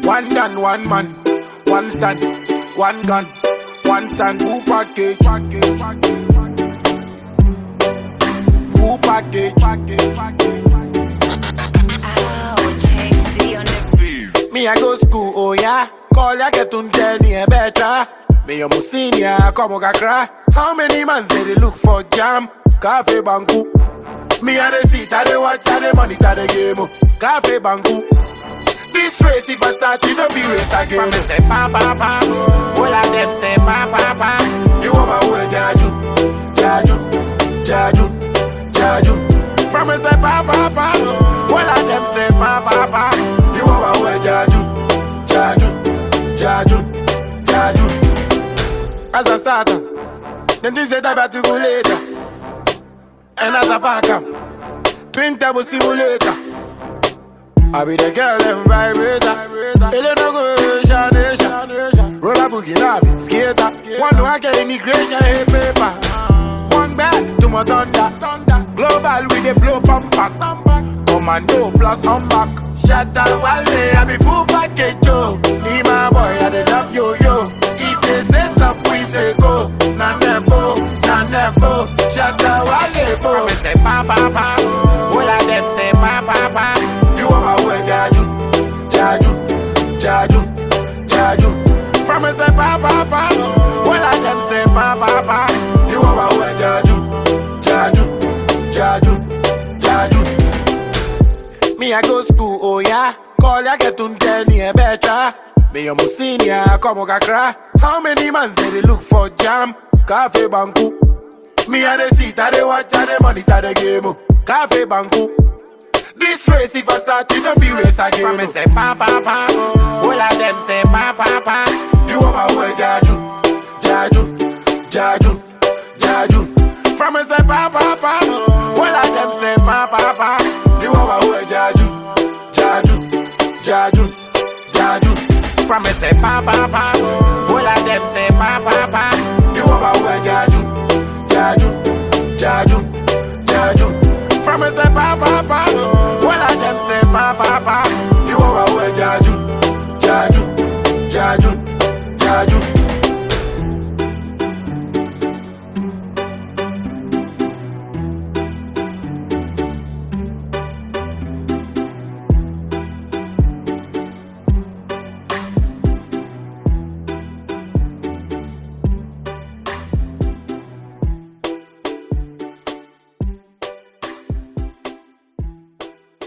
One man, one man, one stand, one gun, one stand, full package. Full package. Ouch, AC on the Me I go school, oh yeah. Call ya get un a better. Me a senior, come on cry. How many man say they look for jam? Cafe banku. Me a the seat, I the watch, I the monitor the game. oh. Cafe banku. This race, if I start, it don't be race again. From me say pa pa pa. All of them say pa pa pa. You want my way, Jaju, Jaju, Jaju, Jaju. From me say pa pa pa. All of them say pa pa pa. You want my way, Jaju, Jaju, Jaju, Jaju. As a starter, then this is about to go later. And as a backup, twin turbo stimulator. I be the girl and vibrator. Ele no go shanation. Roll a boogie lobby, skater. One no I get immigration hey paper. One back to my thunder. Global with the blow pump back. Commando plus on back. Shatter Wale, I be full package yo. Need my boy, I dey love yo yo. If they say stop, we say go. Nanembo, nanembo. Shatter Wale, bo. Me say pa pa pa. All of them say pa pa pa. You want my way, Jaju, Jaju, Jaju, Jaju. From me say pa pa pa. All of them say pa pa pa. You want my way, Jaju, Jaju, Jaju, Jaju. Me I go school, oh yeah. Call ya get un a better. Me a senior, come on cry. How many man say they look for jam? Cafe banku. Me a the seat, I the watch, I the monitor the game. oh. Cafe banku. This race, if I start, it don't be race again. From me say pa pa pa. All of them say pa pa pa. You want my way, Jaju, Jaju, Jaju, Jaju. From me say pa pa pa. All of them say pa pa pa. You want my way, Jaju, Jaju, Jaju, Jaju. From me say pa pa pa. All of them say pa pa pa. You want my way, Jaju, Jaju, Jaju, Jaju. From me say pa pa pa.